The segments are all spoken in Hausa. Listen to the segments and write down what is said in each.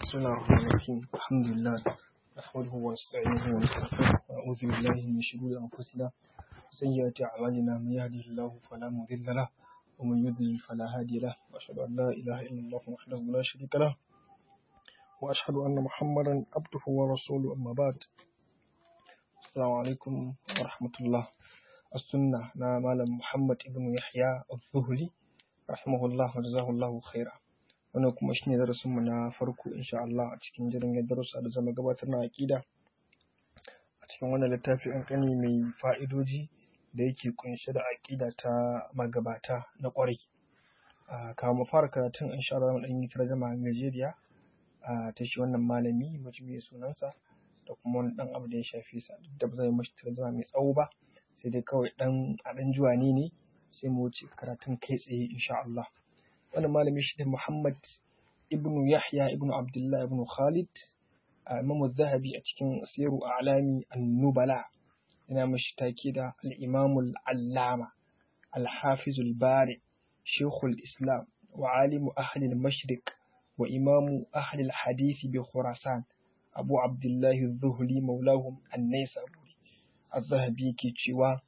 بسم الله الرحمن الرحيم الحمد لله نحمده ونستعينه ونستغفره ونعوذ بالله من شرور أنفسنا وسيئات أعمالنا من يهده الله فلا مضل له ومن يضلل فلا هادي له وأشهد أن لا إله إلا الله وحده لا شريك له وأشهد أن محمدا عبده ورسوله أما بعد السلام عليكم ورحمة الله السنة نا مالم محمد ابن يحيى الظهري رحمه الله وجزاه الله خيرا wannan kuma shine darasin mu na farko insha Allah a cikin jirgin darussa da zama gabatar na aqida a cikin wannan littafi an kani mai fa'idoji da yake kunshe da aqida ta magabata na kwarai a mu fara karatun insha Allah mu dan yi tarjuma gajeriya a ta shi wannan malami mutum mai sunansa da kuma wani dan abu da ya shafi sa duk da ba zai mashi tarjuma mai tsawo ba sai dai kawai dan a dan juwani ne sai mu wuce karatun kai tsaye insha Allah wannan malami shi ne Muhammad ibnu Yahya ibnu Abdullah ibnu Khalid Imam Zahabi a cikin Siru A'lami An-Nubala yana mashi take da al-Imam al-Allama al-Hafiz al-Bari Sheikhul Islam wa alimu ahli al-Mashriq wa imamu ahli al-Hadith bi Khurasan Abu Abdullah az-Zuhli maulahum an-Naisaburi Az-Zahabi ke cewa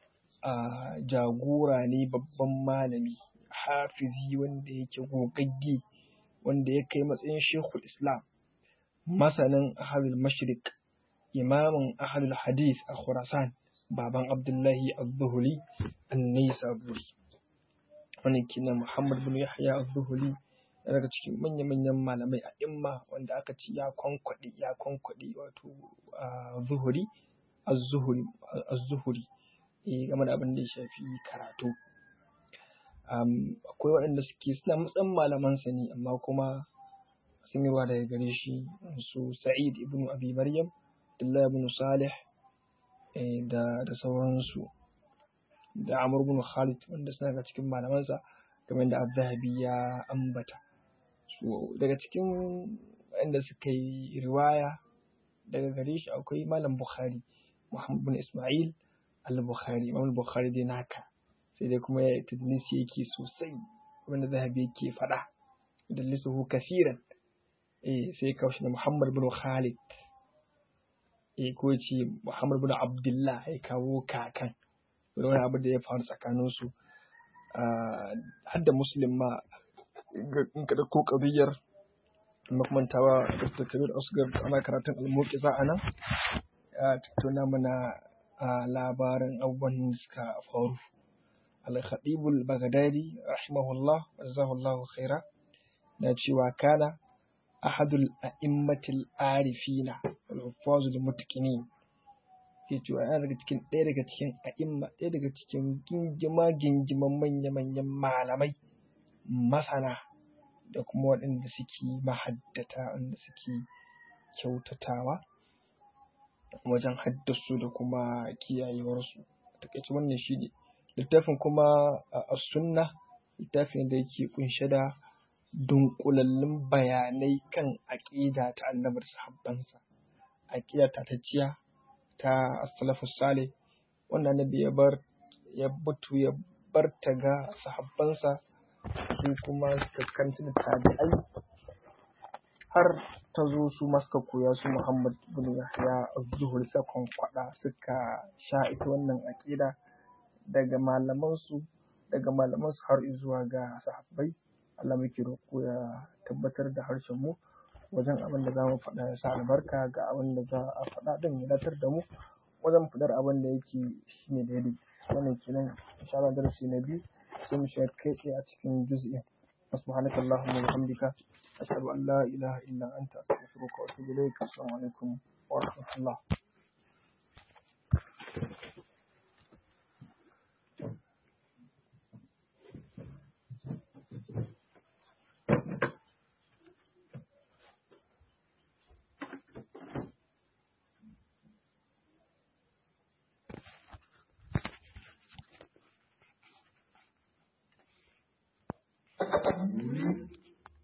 jagora ne babban malami hafizi wanda yake gogagge wanda ya kai matsayin shekul islam masanin ahalul mashrik imamin ahalul hadith a khurasan baban abdullahi az-zuhuli an-naisaburi wannan kina muhammad bin yahya az-zuhuli daga cikin manya-manyan malamai a imma wanda aka ci ya kwankwaɗe ya kwankwaɗe wato zuhuri az-zuhuri game da abin da ya shafi karatu akwai waɗanda suke suna matsan malamansa ne amma kuma sun yi ruwa daga gare shi su sa'id ibn abi maryam abdullah ibn salih da da sauransu da amr ibn khalid wanda suna daga cikin malamansa kamar da az-zahabi ya ambata so daga cikin waɗanda suka yi riwaya daga gare shi akwai malam bukhari muhammad bin isma'il al-bukhari imam bukhari dai naka sai dai kuma ya tadlisi yake sosai wanda zahabi yake faɗa tadlisuhu kasiran eh sai kawo shi da Muhammad bin Khalid eh ko ce Muhammad bin Abdullah ya kawo kakan da wani abu da ya faru tsakanin su har da Muslim ma in ka ko kabiyar makamantawa Dr. Kabir Asgar ana karatun al-Muqiza anan ya tattauna mana labarin abubuwan da suka faru الخطيب البغدادي رحمه الله وجزاه الله خيرا ناتشي كان أحد الأئمة العارفين والحفاظ المتقنين yace wa yana daga cikin ɗaya daga cikin a'imma ɗaya daga cikin gingima gingiman manya manyan malamai masana da kuma waɗanda suke mahaddata wanda suke kyautatawa wajen haddasu da kuma kiyayewarsu takaice wannan shi ne littafin kuma a sunna littafin da yake kunshe da dunkulallun bayanai kan aƙida ta annabar sahabbansa aƙida ta tacciya ta salafus sale wanda annabi ya bar ya butu ya bar ta ga sahabbansa su kuma suka kanta da tabi'ai har ta zo su maska koya su Muhammad bin Yahya az-Zuhri suka kwada suka sha ita wannan aƙida daga malamansu daga malamansu har zuwa ga sahabbai Allah muke roƙo ya tabbatar da harshen mu wajen abin da za mu faɗa ya sa albarka ga abin da za a faɗa din ya datar da mu wajen faɗar abin da yake shine daidai wannan kenan insha Allah darasi na biyu sai mu shiga kai tsaye a cikin juz'in subhanaka allahumma wa bihamdika ashhadu an la ilaha illa anta astaghfiruka wa atubu ilaik assalamu alaikum wa rahmatullah Mm-hmm.